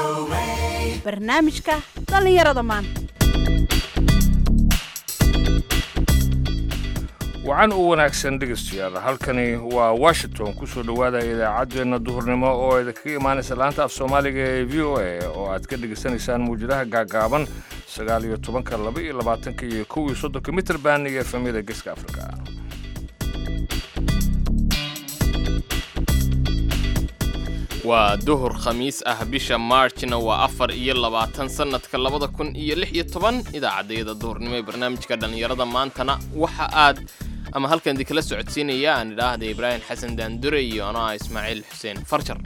barnaamijka dhallinyarada maanta wacan u wanaagsan dhegaystayaal halkani waa washington ku soo dhowaada idaacaddeenna duhurnimo oo idinkaga imaanaysa laanta af soomaaliga ee v o a oo aad ka dhegaysanaysaan muwjadaha gaagaaban sagaal iyo tobanka laba iyo labaatanka iyo kow iyo soddonka mitrband iyo efemyada geeska afrika waa duhur khamiis ah bisha maarjna waa afar iyo labaatan sannadka labada kun iyo lix iyo toban idaacaddayada duhurnimo ee barnaamijka dhallinyarada maantana waxa aad ama halkan idinkala socodsiinaya aan idhaahda ibraahim xasan daandure iyo anoo ah ismaaciil xuseen farjar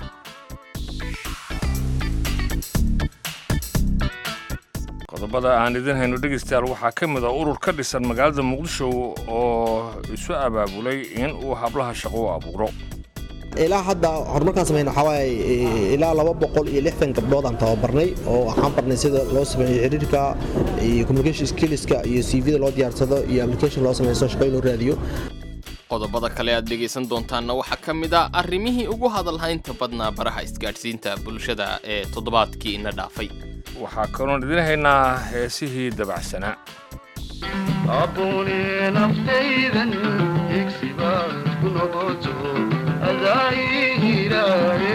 qodobada aan idin hayno dhegaystayaal waxaa ka mid a urur ka dhisan magaalada muqdisho oo isu abaabulay in uu hablaha shaqo u abuuro ilaa hadda horumarkaan samayna waxaa waaye ilaa laba boqol iyo lixdan gabdhood aan tababarnay oo waxaan barnay sida loo sameeyo xiriirka iyo communication skillska iyo cvda loo diyaarsado iyo application loo sameeyo soo shaqooyin loo raadiyo qodobada kale aad dhegaysan doontaanna waxaa ka mid a arrimihii ugu hadalhaynta badnaa baraha isgaadhsiinta bulshada ee toddobaadkii ina dhaafay waxaa kaloon idin haynaa heesihii dabacsanaa abuni naftaydan igsibaad ku noqoto adaahiraaye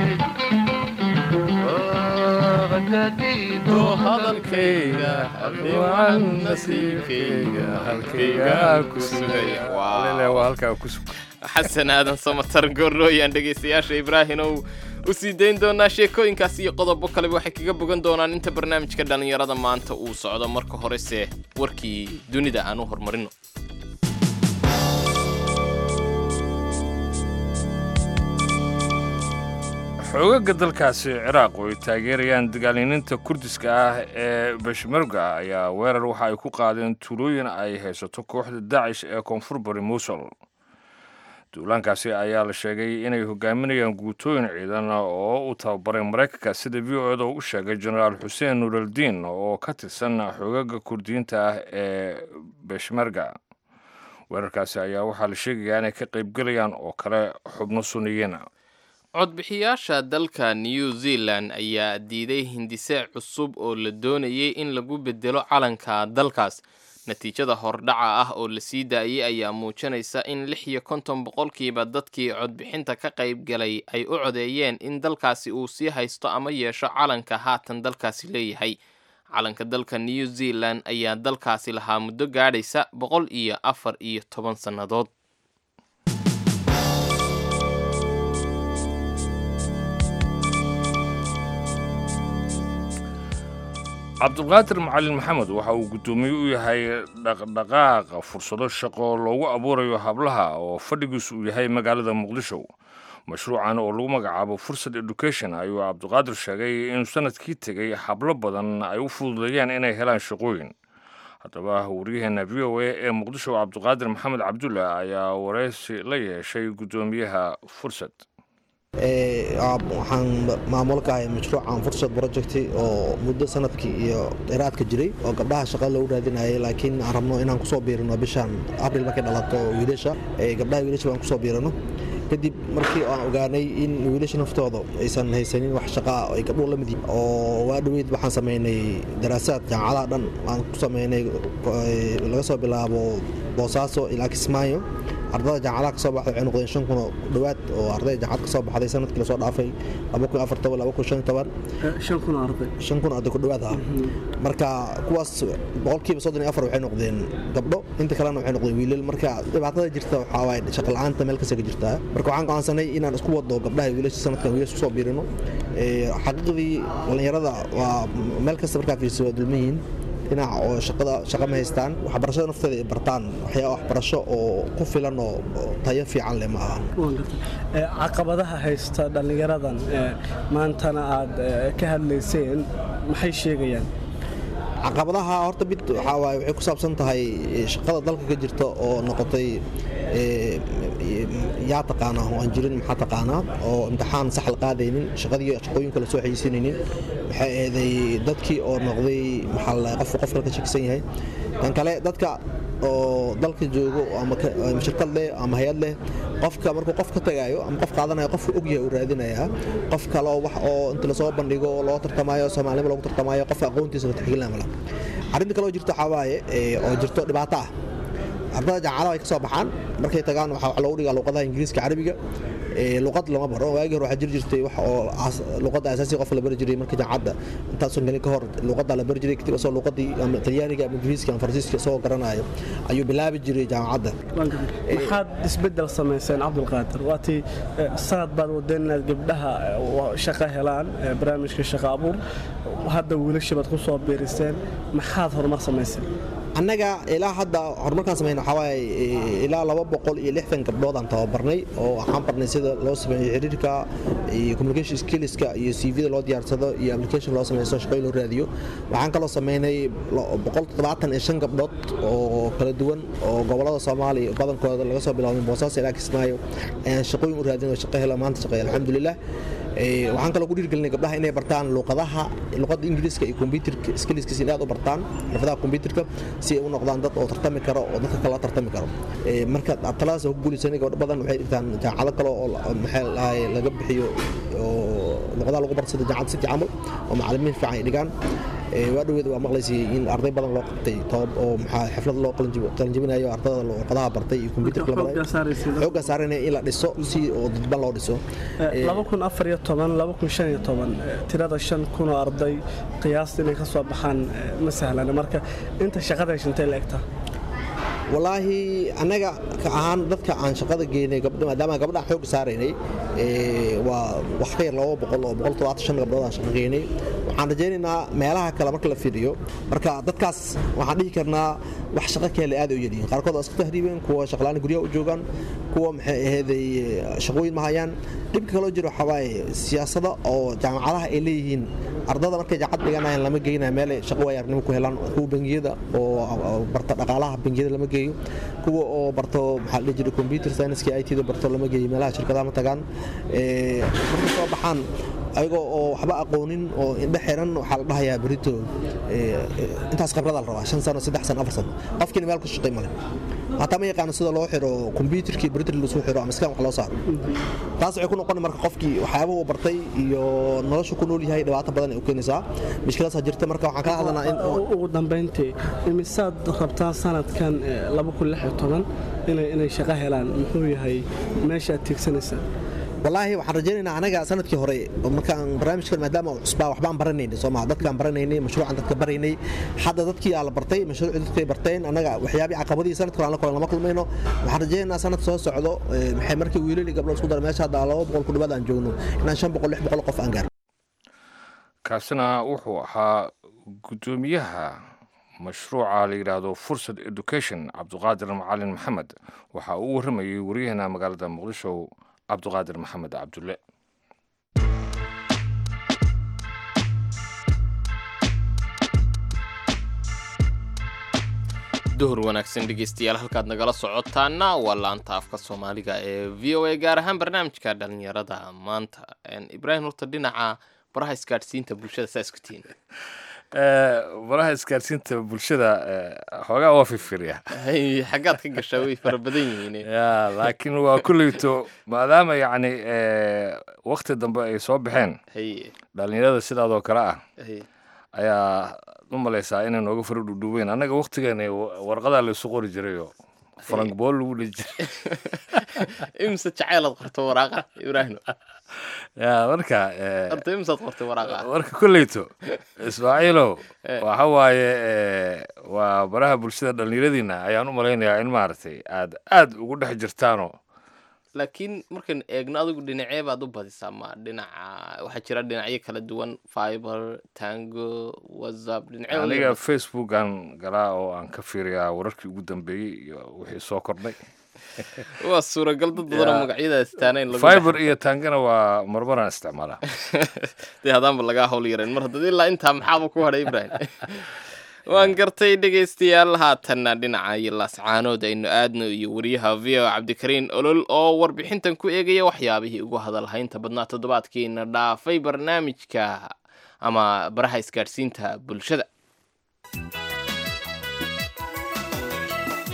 xasan aadan samatar goorlooyaan dhegaystayaasha ibraahimow u sii dayn doonaa sheekooyinkaas iyo qodobo kaleba waxay kaga bogan doonaan inta barnaamijka dhallinyarada maanta uu socdo marka horese warkii dunida aan u horumarino xoogaga dalkaasi ciraaq oo ay taageerayaan dagaaliniinta kurdiska ah ee beshmerga ayaa weerar waxa ay ku qaadeen tuulooyin ay haysato kooxda daacish ee koonfur bari musul duulaankaasi ayaa la sheegay inay hogaaminayaan guutooyin ciidan oo u tababaray maraykanka sida v o eda u sheegay jenaraal xuseen nuuraldiin oo ka tirsan xoogaga kurdiyiinta ah ee beshmerga weerarkaasi ayaa waxaa la sheegayaa inay ka qaybgelayaan oo kale xubno suniyiin codbixiyaasha dalka new zealand ayaa diiday hindise cusub oo la doonayay in lagu bedelo calanka dalkaas natiijada hordhaca ah oo la sii daayay ayaa muujinaysa in lix iyo konton boqolkiiba dadkii codbixinta ka qayb galay ay u codeeyeen in dalkaasi uu sii haysto ama yeesho calanka haatan dalkaasi leeyahay calanka dalka new zealand ayaa dalkaasi lahaa muddo gaadhaysa boqol iyo afar iyo toban sannadood cabdulqaadir macalin maxamed waxa uu guddoomiye u yahay dhaqdhaqaaqa fursado shaqo loogu abuurayo hablaha oo fadhigiisu uu yahay magaalada muqdisho mashruucan oo lagu magacaabo fursad education ayuu cabdiqaadir sheegay inuu sanadkii tegey hablo badan ay u fududeeyaan inay helaan shaqooyin haddaba waryaheena v o a ee muqdisho cabdiqaadir maxamed cabdulla ayaa wareysi la yeeshay guddoomiyaha fursad waxaan maamul ka ahay mashruucan fursad project oo muddo sanadkii iyo dheeraadka jiray oo gabdhaha shaqa loogu raadinayay laakiin aan rabno inaan kusoo biirino bishan abril markay dhalato wiilasha gabdhaha wiilasha baan kusoo biirano kadib markii aan ogaanay in wiilasha naftooda aysan haysanin wax shaqaa ay gabdhuhu la mid yihin oo waa dhoweyd waxaan samaynay daraasaad jaamacadaha dhan aan ku samaynay laga soo bilaabo boosaaso ilaa kismaayo ardada jaamacadaha ka soo baxday waxay noqdeen shan kun oo dhowaad oo ardayda jaamacad ka soo baxday sanadkii lasoo dhaafay laba kun afar toban laba kun shan toban shan kun arday shan kun arday ku dhowaad ah marka kuwaas boqolkiiba soddon iyo afar waxay noqdeen gabdho inta kalena waxay noqdeen wiilal marka dhibaatada jirta waxaa waaye shaqa la-aanta meel kasta ka jirtaa marka waxaan go'aansanay inaan isku wado gabdhaha wiilasha sanadkan wiilasha kusoo biirino xaqiiqdii dhallinyarada waa meel kasta markaa fiirsa waa dulman yihiin dhinac oo shaqada shaqa ma haystaan waxbarashada nafteeda ay bartaan waxyaa waxbarasho oo ku filan oo tayo fiican leh ma aha caqabadaha haysta dhallinyaradan maantana aad ka hadlayseen maxay sheegayaan caqabadaha horta mid waxaa waaye waxay ku saabsan tahay shaqada dalka ka jirta oo noqotay yaa taqaanaa oo aan jirin maxaa taqaanaa oo imtixaan sax la qaadaynin shaqadii shaqooyinka la soo xayeysinaynin waxay eeday dadkii oo noqday maxaa la qof qof kale ka shakisan yahay tan kale dadka oo dalka joogo ama ka- ama shirkad leh ama hay-ad leh qofka markuu qof ka tagayo ama qof qaadanayo qofka ogyahay uu raadinayaa qof kale oo wax oo inta lasoo bandhigo oo loo tartamayo soomaalinimo lagu tartamayo qofka aqoontiisa la tixgelina mala arrinta kale oo jirto waxaa waaye ee, oo jirto dhibaato ah ardada jaamacadaha ay ka soo baxaan markay tagaan waxaa wax loogu dhigaa luqadaha ingiriiska carabiga ee, luqad lama baro waagii hore waxaa jiri jirtay wax oo as- luqadda asaasiga qofka la bari jiray marka jaamacadda intaasun gelin ka hor luqadda la bari jiray kadib asoo luqadii ama talyaaniga ama ingiriiska ama faransiiska isagoo garanayo ayuu bilaabi jiray jaamacadda maxaad isbedel samayseen cabdulqaadir waatii eh, sanad baad wadeen inaad gabdhaha eh, wa- shaqo helaan eh, barnaamijka shaqo abuur hadda wiilasha baad ku soo biiriseen maxaad horumar samayseen annaga ilaa hadda horumarkaan sameyn waxaa waaye eh, ilaa laba boqol iyo lixdan gabdhood aan tababarnay oo waxaan barnay sida loo sameeyo xiriirka iyo communication skillska iyo cv-da loo diyaarsado iyo application loo sameeyo shaqooyin loo raadiyo waxaan kaloo sameynay lo- boqol toddobaatan iyo shan gabdhood oo kala duwan oo gobolada soomaaliya badankooda laga soo bilaabay boosaaso ilaa kismaayo ayaan shaqooyin u raadin oo shaqo helo maanta shaqeeya alxamdulilah Eh, waxaan kaloo ku dhiirgelinay gabdhaha inay bartaan luqadaha luqadda ingiriiska iyo computerka skillskiisa in aad u bartaan xirfadaha computerka si ay u noqdaan dad oo tartami karo oo dadka kale la tartami karo Eh, marka taladaas ku guulaysanay gabdho badan waxay dhigtaan jaamacado kale oo la- maxay lahay laga bixiyo oo luqadaha lagu barto sida jaamacad city camal oo macallimiin fiican ay dhigaan Eh, waa dhaweed waa maqlaysay in arday badan loo qabtay todob oo maxaa xaflad loo qalinjib- qalinjibinayo ardada luqadaha bartay iyo computerka la barayo Xooggaa saaraysiin. xoogga saaranaya in la dhiso si oo dadban loo dhiso Eh, tirada shan kun oo arday qiyaasta inay ka soo baxaan eh, ma sahlana marka inta shaqada heshantay la egtaa walaahi annaga ka ahaan dadka aan shaqada geynay gabdho maadaama gabdhaha xoog saaraynay ee, waa wax ka yar laba boqol oo boqol toddobaatan shan gabdhood aan shaqo geynay waxaan rajaynaynaa meelaha kale marka la fiiriyo marka dadkaas waxaan dhihi karnaa wax shaqo keele aad ay u yadhiin qaarkood waa iska tahriibeen kuwa shaqlaani guryaha u joogaan kuwa maxay aheeday shaqooyin ma hayaan dhibka kaloo jiro waxaa waaye siyaasada oo jaamacadaha ay leeyihiin ardada markay jaacad dhiganayaan lama geynaya meel ay shaqo waayaarnimo ku helaan kuwa bangiyada oo oo barta dhaqaalaha bangiyada lama geeyo kuwa oo barto maxaa la dhihi jiray computer science i t da barto lama geeyo meelaha shirkadaha ma tagaan Ee, markay soo baxaan ayagoo oo waxba aqoonin oo indhe xiran waxaa la dhahayaa berito ee, intaas khibrada la rabaa shan sano saddex sano afar sano qofkiina meel ku shaqay male hataa ma yaqaano sida loo xiro computerkii beritir lasu xiro ama skan wax loo saaro taas waxay ku noqon marka qofkii waxyaabaha uu bartay iyo nolosha ku nool yahay dhibaato badan ay u keenaysaa mushkiladaas jirta marka waxaan kala hadlanaa in U- ugu dambayntii imisaad rabtaan sanadkan eh, inay inay shaqo helaan muxuu yahay meesha aad tiigsanaysaa walaahi waxaan rajaynaynaa anaga sanadkii hore oo markaan barnaamijkan maadaama uu cusbaa waxbaan baranaynay soo maha dadkaan baranaynay mashruucan dadka baraynay hadda dadkii aa la bartay mashruucii dadku ay barteen annaga waxyaabihii caqabadii sanadka hore aan la kulan lama kulmayno waxaan rajaynaynaa sanad soo socdo ee, maxay markii wiilal iyo gabdho isku dara meesha hadda laba boqol ku dhawaad aan joogno inaan shan boqol lix boqol qof aan gaarno kaasina wuxuu ahaa guddoomiyaha mashruuca la yidhaahdo fursad education cabduqaadir macalin maxamed waxa uu u warramayey waryaheena magaalada muqdisho cabduqaadir maxamed cabdulle duhur wanaagsan dhegeystayaal halkaad nagala socotaana waa laanta afka soomaaliga ee v o a gaar ahaan barnaamijka dhalinyarada maanta En, ibraahim horta dhinaca baraha isgaadhsiinta bulshada saa isku tihiin baraha isgaarsiinta bulshada xoogaa waa firfirya Hay, xaggaad ka gashaa way fara badan yihiin ya laakiin waa kulleyto maadaama yacni wakti dambe ay soo baxeen hay dhalinyarada sidaadoo kale ah hay ayaa u malaysaa inay nooga fara dhudhuubeen annaga waktigeena warqadaa laysu qori jirayoo faranbool lagu dhihi jiray imse jaceylaad qorto waraaqa ibraahim ya marka eh, horta imsaad qortay waraaqa marka kolleyto ismaaciilow waxa waaye eh, waa baraha bulshada dhallinyaradiina ayaan u malaynayaa in maaragtay aad aad ugu dhex jirtaanoo laakiin markaan eegno adigu dhinacee baad u badisaa ma dhinaca waxaa jira dhinacyo kala duwan fiber tango whatsapp dhinacyo aniga facebookan galaa oo aan ka fiiriyaa wararkii ugu dambeeyey iyo wixii soo kordhay waa suuragal dad badanoo Ya. magacyadaas taanayn lagu fiber iyo tangana waa marmaraan isticmaalaa dee hadaanba lagaa hawl yarayn mar haddad ilaa intaa maxaaba ku hadhay ibrahim waan gartay dhegaystayaal haatanna dhinaca iyo laascaanood aynu aadno iyo wariyaha v o cabdikariin olol oo warbixintan ku eegaya waxyaabihii ugu hadalhaynta badnaa toddobaadkiina dhaafay barnaamijka ama baraha isgaadhsiinta bulshada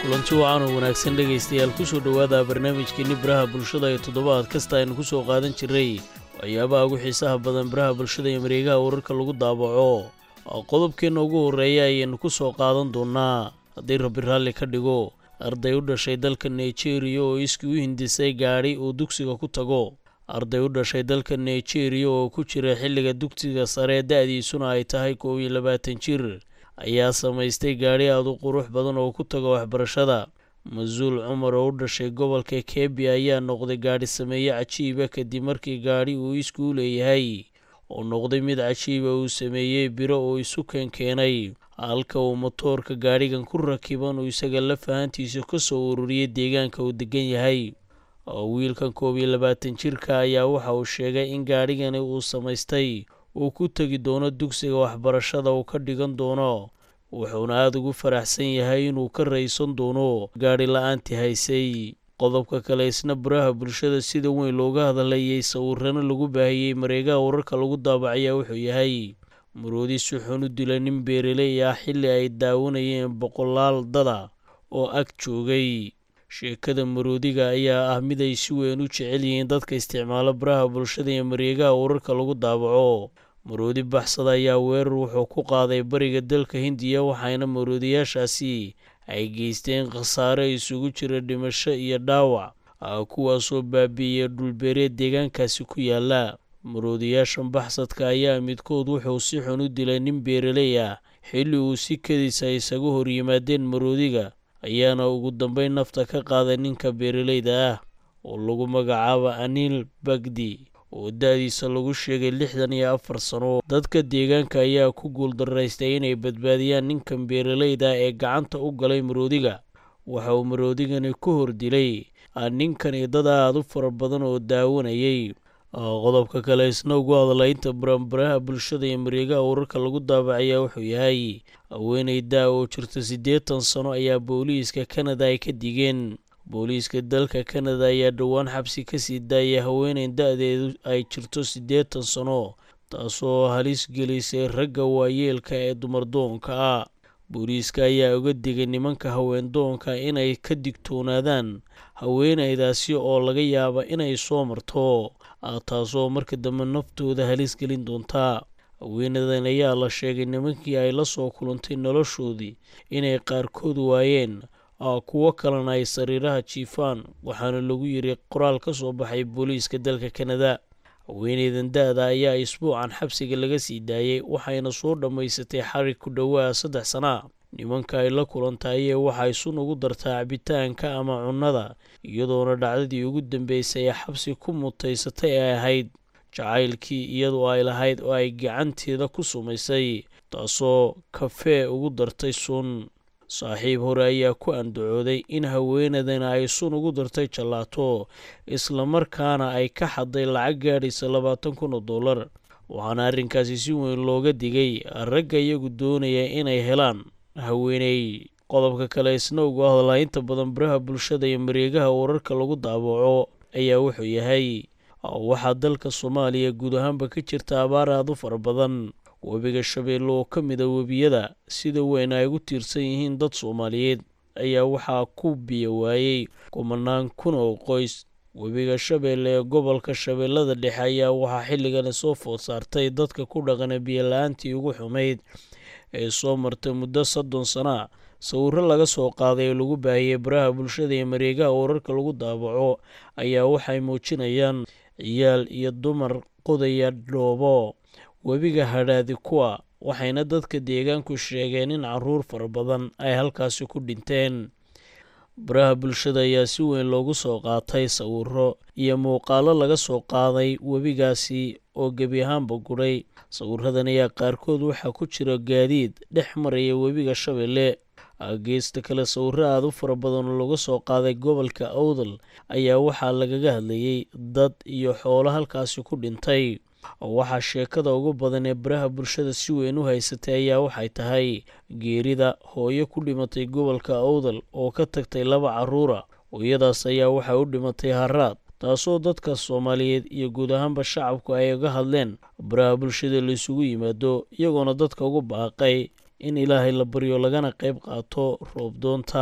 kulanti wacan oo wanaagsan dhegaystayaal ku soo dhowaada barnaamijkeenni baraha bulshada ee toddobaad kasta aynu ku soo qaadan jirray waxyaabaha ugu xiisaha badan baraha bulshada iyo mareegaha wararka lagu daabaco qodobkeenna ugu horreeya ayaynu ku soo qaadan doonnaa haddii rabbi raalli ka dhigo arday u dhashay dalka nigeriya oo iskii u hindisay gaadhi uu dugsiga ku tago arday u dhashay dalka nigeriya oo ku jira xilliga dugsiga sare da'diisuna ay tahay koob iyo labaatan jir ayaa samaystay gaadhi aad u qurux badan oo ku taga waxbarashada mas-uul cumar oo u dhashay gobolka kebi ayaa noqday gaadhi sameeye cajiiba kadib markii gaadhi uu iskuu leeyahay oo noqday mid cajiiba uu sameeyey biro oo isu keenkeenay halka uu motoorka gaadhigan ku rakiban uu isaga la fahantiisa ka soo ururiyey deegaanka uu degan yahay wiilkan koob iyo labaatan jirka ayaa waxa uu sheegay in gaadhigani uu samaystay uu ku tegi doono dugsiga waxbarashada uu ka dhigan doono wuxuuna aada ugu faraxsan yahay inuu ka raysan doono gaadhi la-aantii haysay qodobka kale isna baraha bulshada sida weyn looga hadlayay sawirano lagu baahiyey mareegaha wararka lagu daabacayaa wuxuu yahay maroodi si xun u dila nin beeraley ah xilli ay daawanayeen boqolaal dada oo ag joogay sheekada maroodiga ayaa ah mid ay si weyn u jecel yihiin dadka isticmaala baraha bulshada iyo mareegaha wararka lagu daabaco maroodi baxsada ayaa weerar wuxuu ku qaaday bariga dalka hindiya waxaana maroodiyaashaasi ay geysteen khasaare isugu jira dhimasho iyo dhaawac kuwaasoo baabi'iyey dhulbeereed deegaankaasi ku yaala maroodiyaashan baxsadka ayaa midkood wuxuu si xun u dilay nin beeraley ah xilli uu si kediisa isaga hor yimaadeen maroodiga ayaana ugu dambeyn nafta ka qaaday ninka beeraleyda ah oo lagu magacaabo aniil bagdi oo da-diisa lagu sheegay lixdan iyo afar sano dadka deegaanka ayaa ku guuldaraystay inay badbaadiyaan ninkan beeraleyda ee gacanta u galay maroodiga waxa uu maroodigani ku hor dilay ninkani dad aada u fara badan oo daawanayay qodobka kale isna ugu hadlaynta baranbaraha bulshada iyo mareegaha wararka lagu daabacayaa wuxuu yahay haweeney daa oo jirta siddeetan sano ayaa booliiska kanada ay ka digeen booliiska dalka kanada ayaa dhowaan xabsi ka sii daayay haweeney da-deedu ay jirto siddeetan sano taasoo halis gelisay ragga waayeelka ee dumardoonka ah booliiska ayaa uga digay nimanka haweendoonka inay ka digtoonaadaan haweeneydaasi oo laga yaaba inay soo marto taasoo marka dambe naftooda halis gelin doontaa haweenadan ayaa la sheegay nimankii ay la soo kulantay noloshoodii inay qaarkood waayeen kuwo kalena ay sariiraha jiifaan waxaana lagu yiri qoraal ka soo baxay booliiska dalka kanada haweeneydan da-da ayaa isbuucan xabsiga laga sii daayay waxayna soo dhammaysatay xarig ku dhowaa saddex sana nimanka ay la kulantayee waxay sun ugu dartaa cabitaanka ama cunnada iyadoona dhacdadii ugu dambeysay ee xabsi ku mutaysatay ay ahayd jacaylkii iyadoo ay lahayd oo ay gacanteeda ku sumaysay taasoo kafee ugu dartay sun saaxiib hore ayaa ku andacooday in haweenadana ay sun ugu dartay jallaato islamarkaana ay ka xaday lacag gaadhaysa labaatan kun oo dollar waxaana arrinkaasi si weyn looga digay ragga iyagu doonaya inay helaan haweeney qodobka kale isna ugu hadlaa inta badan baraha bulshada iyo mareegaha wararka lagu daabaco ayaa wuxuu yahay waxaa dalka soomaaliya guud ahaanba ka jirta abaar aad u fara badan webiga shabeelle oo ka mid a webiyada sida weyn ay ugu tiirsan yihiin dad soomaaliyeed ayaa waxaa ku biyo waayey kumanaan kun oo qoys webiga shabeelle ee gobolka shabeellada dhexe ayaa waxaa xilligani soo food saartay dadka ku dhaqana biyola-aantii ugu xumayd ee soo martay muddo soddon sana sawirro laga soo qaaday oo lagu baahiyey baraha bulshada iyo mareegaha wararka lagu daabaco ayaa waxay muujinayaan ciyaal iyo dumar qodaya dhoobo webiga hadhaadi kuwa waxayna dadka deegaanku sheegeen in caruur fara badan ay halkaasi ku dhinteen baraha bulshada ayaa si weyn loogu soo qaatay sawirro iyo muuqaalo laga soo qaaday webigaasi oo gebi ahaanba gudhay sawiradan ayaa qaarkood waxaa ku jira gaadiid dhex maraya webiga shabeelle geesta kale sawirro aada u fara badan oo laga soo qaaday gobolka awdal ayaa waxaa lagaga hadlayey dad iyo xoolo halkaasi ku dhintay waxaa sheekada ugu badan ee baraha bulshada si weyn u haysatay ayaa waxay tahay geerida hooyo ku dhimatay gobolka awdal oo ka tagtay laba caruura hooyadaas ayaa waxay u dhimatay haraad taasoo dadka soomaaliyeed iyo guud ahaanba shacabku ay uga hadleen baraha bulshada la isugu yimaado iyagoona dadka ugu baaqay in ilaahay la baryo lagana qayb qaato roobdoonta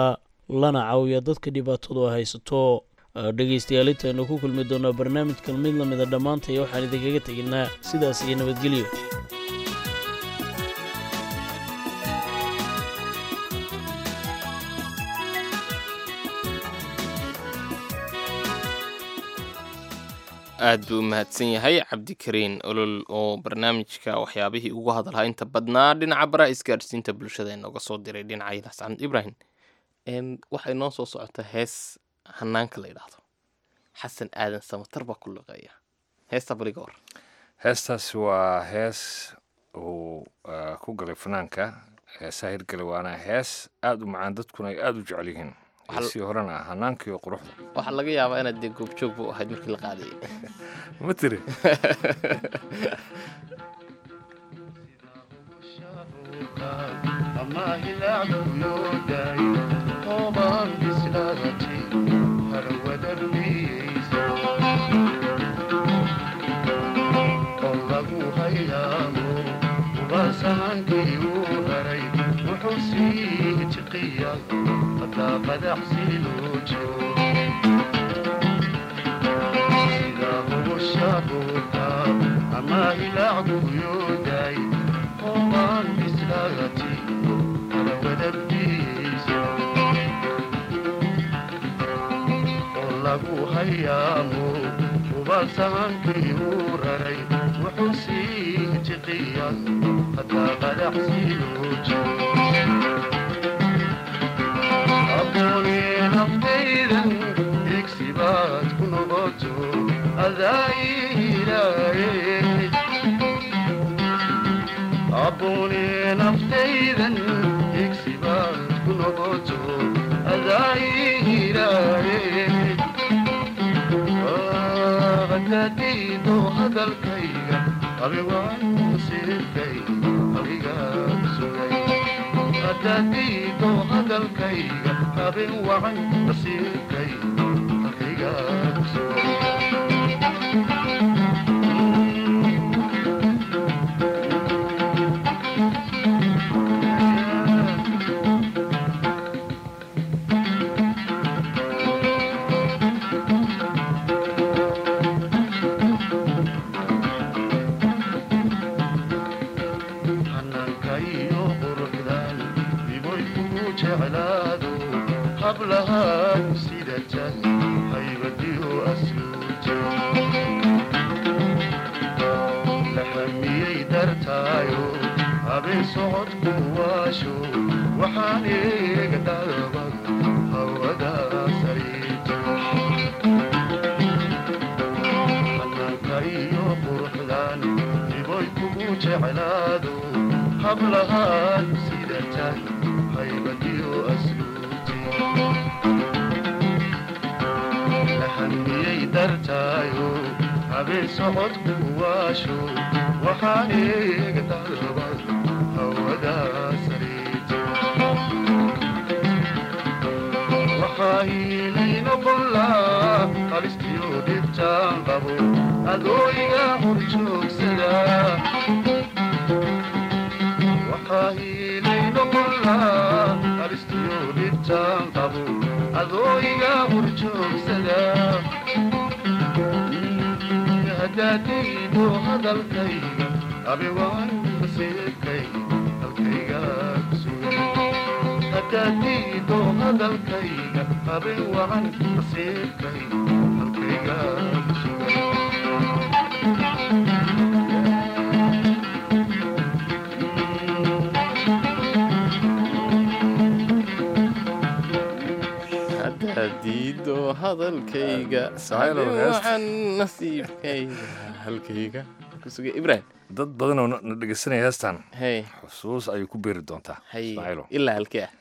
lana caawiya dadka dhibaatadu haysato dhegaystayaal intaynu ku kulmi doonaa barnaamijkan mid lamida dhammaantaya waxaan idinkaga teginaa sidaas iyo nabadgelyo aad buu u mahadsan yahay cabdikariin olol oo barnaamijka waxyaabihii ugu hadalhaa inta badnaa dhinaca bara isgaadhsiinta bulshada inooga soo diray dhinaca ilaas camd ibrahim waxay noo soo socota hees hanaanka la yidhaahdo xasan aadan samatar baa ku luqeeya heesta baliga war heestaasi waa hees uu ku galay fanaanka heesaha hirgale waana hees aada u macaan dadkuna ay aada u jecel yihiin heesii horena hanaankiiyo quruxda waxaa laga yaabaa inaad dee goobjoog bu ahayd markii la qaadayay ma tiri diido hadalkayga waxaan nasiibkayga halkayga kusuga ibrahim dad badanoo na dhegeysanaya heestan hey xusuus ayay ku beeri doontaa hay ismaaciilo ilaa halkee ah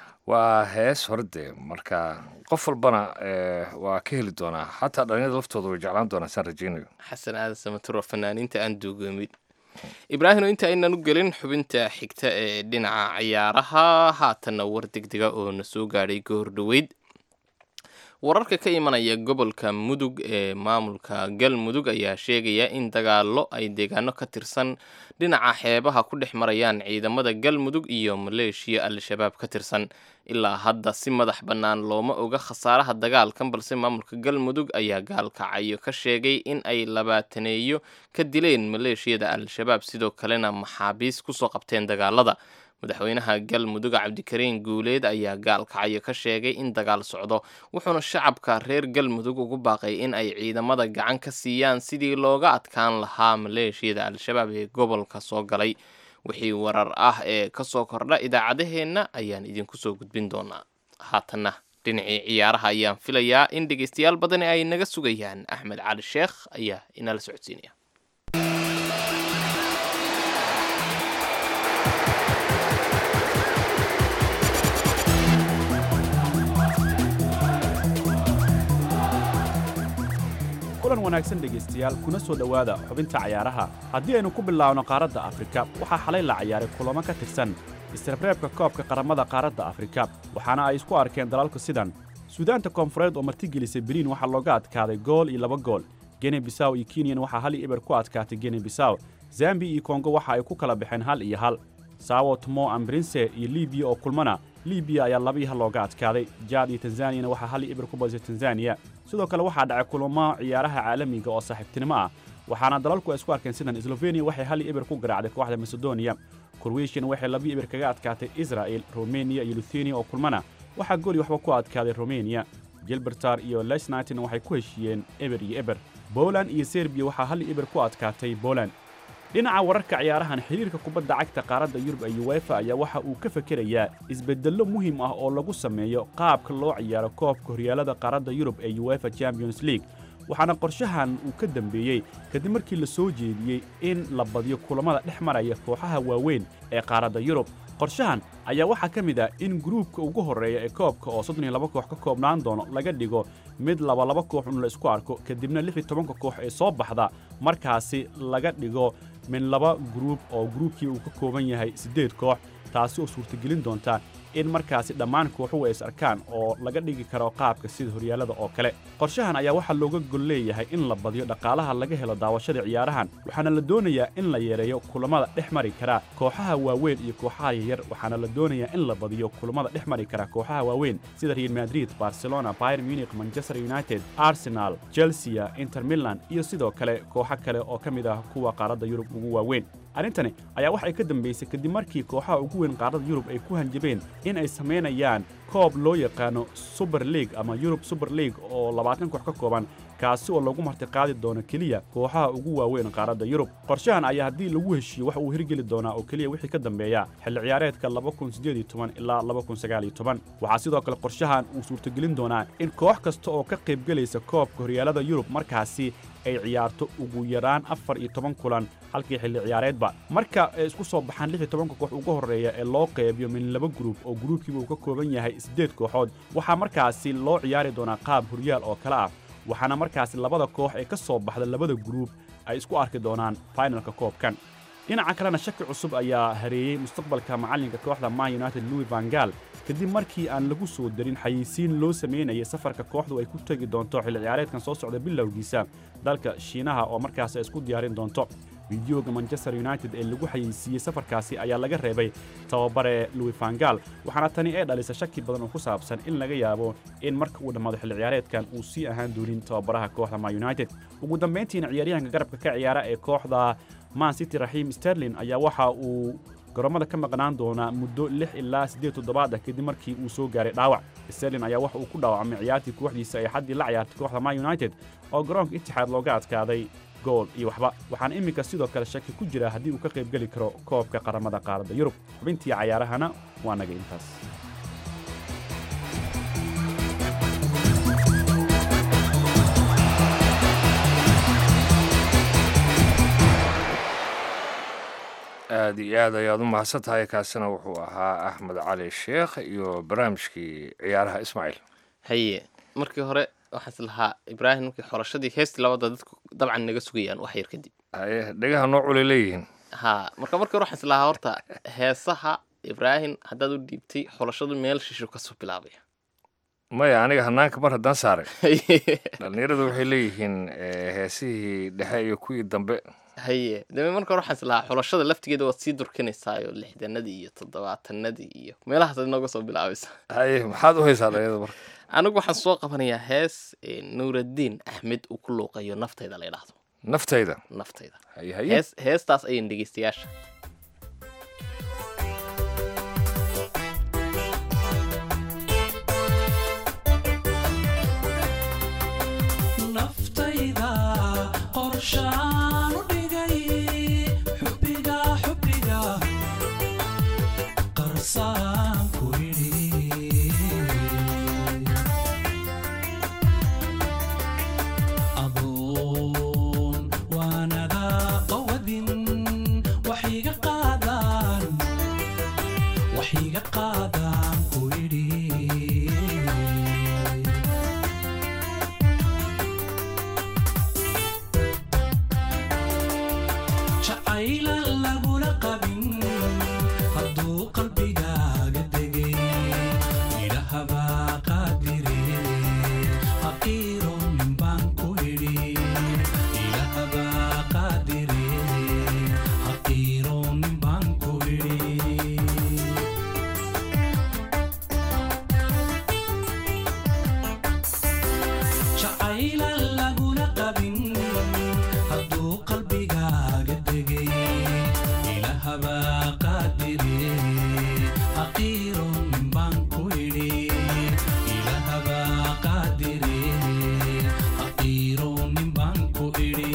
waa hees hore dee marka qof walbana waa ka heli doonaa xataa dhalinyada laftooda way jeclaan doonaa saan rajaynayo xasan aadan samaturo fanaaniinta aan duugoomin ibraahim inta aynan u gelin xubinta xigta ee dhinaca ciyaaraha haatanna war degdega oo na soo gaadhay goor dhoweyd wararka ka imanaya gobolka mudug ee maamulka galmudug ayaa sheegaya in dagaallo ay deegaano ka tirsan dhinaca xeebaha ku dhex marayaan ciidamada galmudug iyo maleeshiya al-shabaab ka tirsan ilaa hadda si madax bannaan looma oga khasaaraha dagaalkan balse maamulka galmudug ayaa gaalkacayo ka sheegay in ay labaataneeyo ka dileen maleeshiyada al-shabaab sidoo kalena maxaabiis kusoo qabteen dagaalada madaxweynaha galmudug cabdikariin guuleed ayaa gaalkacayo ka sheegay in dagaal socdo wuxuuna shacabka reer galmudug ugu baaqay in ay ciidamada gacan ka siiyaan sidii looga adkaan lahaa maleeshiyada al-shabaab ee gobolka soo galay wixii warar ah ee kasoo kordha idaacadaheenna ayaan idinku soo gudbin doonaa haatanna dhinacii ciyaaraha ayaan filayaa in dhegeystayaal badani ay naga sugayaan axmed cali sheekh ayaa inala socodsiinaya kulan wanaagsan dhegaystayaal kuna soo dhowaada xubinta cayaaraha haddii aynu ku bilaabno qaaradda afrika waxaa xalay la ciyaaray kulamo ka tirsan isreebreebka koobka qaramada qaaradda afrika waxaana ay isku arkeen dalalku sidan suudaanta koonfureed oo martigelisay beriin waxaa looga adkaaday gool iyo laba gool gene bisaw iyo kenyan waxaa hal iyo eber ku adkaatay gene bisaw zambi iyo kongo waxa ay ku kala baxeen hal iyo hal saawo tomo ambrinse iyo libiya oo kulmana libiya ayaa laba iyo hal looga adkaaday jaad iyo tanzaniyana waxaa hal iyo eber ku badisay tanzaniya sidoo kale waxaa dhacay kulamo ciyaaraha caalamiga oo saaxiibtinimo ah waxaana dalalku ay isku arkeen sidan sloveniya waxay hal iyo eber ku garaacday kooxda macedonia korweshian waxay laba iyo eber kaga adkaatay israa'el romeniya iyo luthenia oo kulmana waxaa gooli waxba ku adkaaday romeniya gilbertar iyo lesnighton waxay ku heshiiyeen eber iyo eber boland iyo serbiya waxaa hal iyo eber ku adkaatay boland dhinaca wararka ciyaarahan xiriirka kubadda cagta qaaradda yurub ee uwefa ayaa waxa uu ka fekerayaa isbeddello muhiim ah oo lagu sameeyo qaabka loo ciyaaro koobka horyaalada qaaradda yurub ee uefa champions league waxaana qorshahan uu ka dambeeyey kadib markii la soo jeediyey in la badiyo kulammada dhex maraya kooxaha waaweyn ee qaaradda yurub qorshahan ayaa waxaa ka mid ah in gruubka ugu horreeya ee koobka oo soddon iyo laba koox ka koobnaan doono laga dhigo mid labalaba koox un la isku arko kadibna lix iyo tobanka koox ee soo baxda markaasi laga dhigo min laba gruub oo gruubkii uu ka kooban yahay siddeed koox taasi oo suurtagelin doonta in markaasi dhammaan kooxuhu ay is arkaan oo laga dhigi karo qaabka sida horyaalada oo kale qorshahan ayaa waxaa looga gol leeyahay in la badiyo dhaqaalaha laga helo daawashada ciyaarahan waxaana la doonayaa in la yareeyo kulammada dhex mari kara kooxaha waaweyn iyo kooxaha yaryar waxaana la doonayaa in la badiyo kulammada dhex mari kara kooxaha waaweyn sida real madrid barcelona bayern munich manchester united arsenal chelsea inter milan iyo sidoo kale kooxo kale oo ka mid ah kuwa qaaradda yurub ugu waaweyn arrintani ayaa waxay ka dambaysay kadib markii kooxaha ugu weyn qaaradda yurub ay ku hanjabeen in ay samaynayaan koob loo yaqaano suber league ama yurub suber league oo labaatan koox ka kooban kaasi oo lagu martiqaadi doono keliya kooxaha ugu waaweyn qaaradda yurub qorshahan ayaa haddii lagu heshiiyo wax uu hirgeli doonaa oo keliya wixii ka dambeeya xilli ciyaareedka ilaa waxaa sidoo kale qorshahan uu suurtogelin doonaa in koox kasta oo ka qaybgelaysa koobka horyaalada yurub markaasi ay ciyaarto ugu yaraan afar iyo toban kulan halkii xilli ciyaareedba marka ay isku soo baxaan lix iyo tobanka koox ugu horreeya ee loo qaybiyo min laba gruub oo gruubkiiba uu ka kooban yahay siddeed kooxood waxaa markaasi loo ciyaari doonaa qaab horyaal oo kale ah waxaana markaasi labada koox ee ka soo baxda labada gruub ay isku arki doonaan fainalka koobkan dhinaca kalena shaki cusub ayaa hareeyey mustaqbalka macallinka kooxda man united louis vangal kadib markii aan lagu soo darin xayeysiin loo samaynayay safarka kooxdu ay ku tegi doonto xilli ciyaareedkan soo socda bilowgiisa dalka shiinaha oo markaasi ay isku diyaarin doonto fideoga manchester united ee lagu xayeysiiyey safarkaasi ayaa laga reebay tababare louis vangal waxaana tani ee dhalisa shaki badan oo ku saabsan in laga yaabo in marka uu dhammaado xilli ciyaareedkan uu sii ahaan doonin tababaraha kooxda man united ugu dambayntiina ciyaaryahanka garabka ka ciyaara ee kooxda man city raxiim sterlin ayaa waxa uu garoomada ka maqnaan doonaa muddo lix ilaa siddeed toddobaad ah kadib markii uu soo gaaray dhaawac sterlin ayaa waxa uu ku dhaawacmay ciyaartii kooxdiisa ay xaddii la ciyaartay kooxda man united oo garoonka itixaad looga adkaaday gool iyo waxba waxaana iminka sidoo kale shaki ku jira haddii uu ka qaybgeli karo koobka qaramada qaaradda yurub xubintii cayaarahana waa naga intaas aada iyo aad ayaad u mahadsan tahay kaasina wuxuu ahaa axmed cali sheekh iyo barnaamijkii ciyaaraha ismaaciil haye markii hore waxaan is lahaa ibraahim markii xorashadii heestii labada dadku dabcan naga sugayaan wax yar kadib haye dhegaha noo culay leeyihiin ha marka markii hore waxaan is lahaa horta heesaha ibraahim haddaad u dhiibtay xorashadu meel shisho kasoo bilaabaya maya aniga hanaanka mar haddaan saaray dhallinyaradu waxay leeyihiin eh, heesihii dhexe iyo kuwii dambe haye dame marka hore waxaan islahaa xulashada laftigeeda waad sii durkinaysaayo lixdanadii iyo toddobaatanadii iyo meelahaasaad inooga soo bilaabaysa haye maxaad u haysaa dhalinyarada marka anigu waxaan soo qabanayaa hees eh, nuuraddiin axmed uu ku luuqayo naftayda la yidhaahdo naftayda naftayda haye haye hees heestaas ayan dhegeystayaasha naftayda qorshaan u dhigay xubbiga xubbiga qarsaan ku idhi adoon waanada qawadin waxiga qaadaan waxiga qaadaan ku idhi jacayla lagula qabin hadduu qalbigaaga degay idhahabaa qaadire haqiiro nin baan ku idhi idhahabaa qaadire haqiiro nin baan ku idhi jacayla lagula qabin hadduu qalbigaaga degay ilahabaa qaadire haqiiro nin baan ku idhi ilahabaa qaadire haqiiro nin baan ku idhi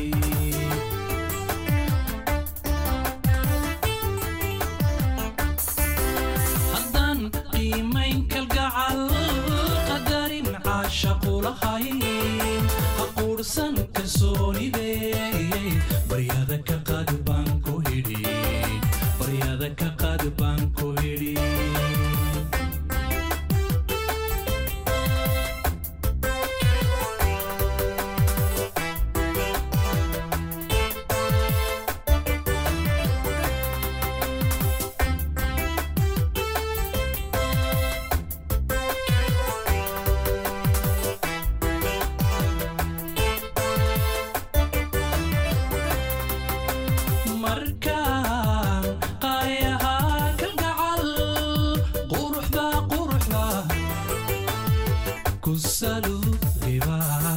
haddaan qiimayn kalgacal qadarin caashaqu lahayn ha quursan kalsoonide baryada ka qaad baan ku hidhi baryada ka qaad baan ku hidhi markaan qaayahaa kalgacal quruxda quruxda ku saluudiba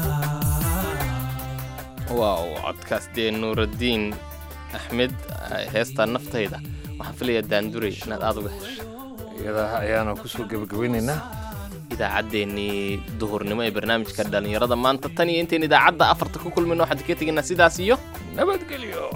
waaw codkaas dee nuuraddiin axmed eh, heestaa naftayda waxaan filayaa daanduray inaad aada uga heshay iyada ayaana kusoo gebagabeynaynaa idaacaddeenii duhurnimo ee barnaamijka dhallinyarada maanta tan iyo intayn idaacadda afarta ku kulmayno waxaan ka tegaynaa sidaas iyo nabadgelyo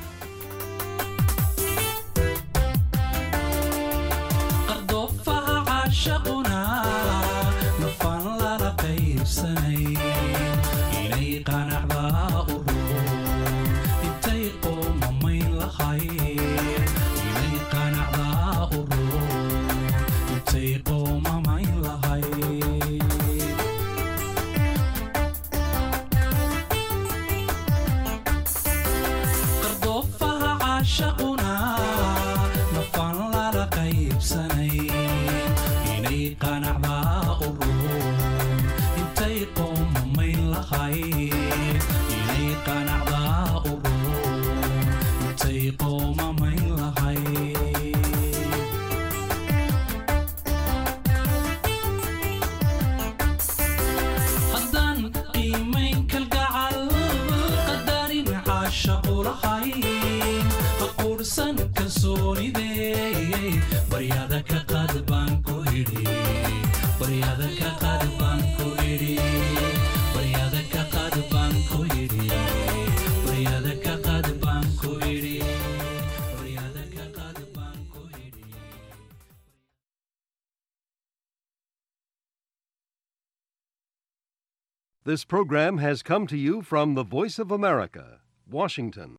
qardoofaha caashaquna nafaan lala qaybsanay inay qanacdaa u roon intay qoomamayn lahayd inay qanacdaa u roon intay qoomamayn lahayd qardoofaha caashaquna nafaan lala qaybsanay inay qanacdaa u roon intay qoomamayn lahayd inay qanacdaa u roon intay qoomamayn lahayd haddaan qiimayn kalgacal qadarin caashaqu lahayn ha quursan kalsoonide baryada ka qaad baan ku idhi baryada ka qaad baan ku idhi baryada ka qaad baan ku idhi baryada ka qaad baan ku idhi baryada ka qaad baan ku idhi This program has come to you from the Voice of America, Washington.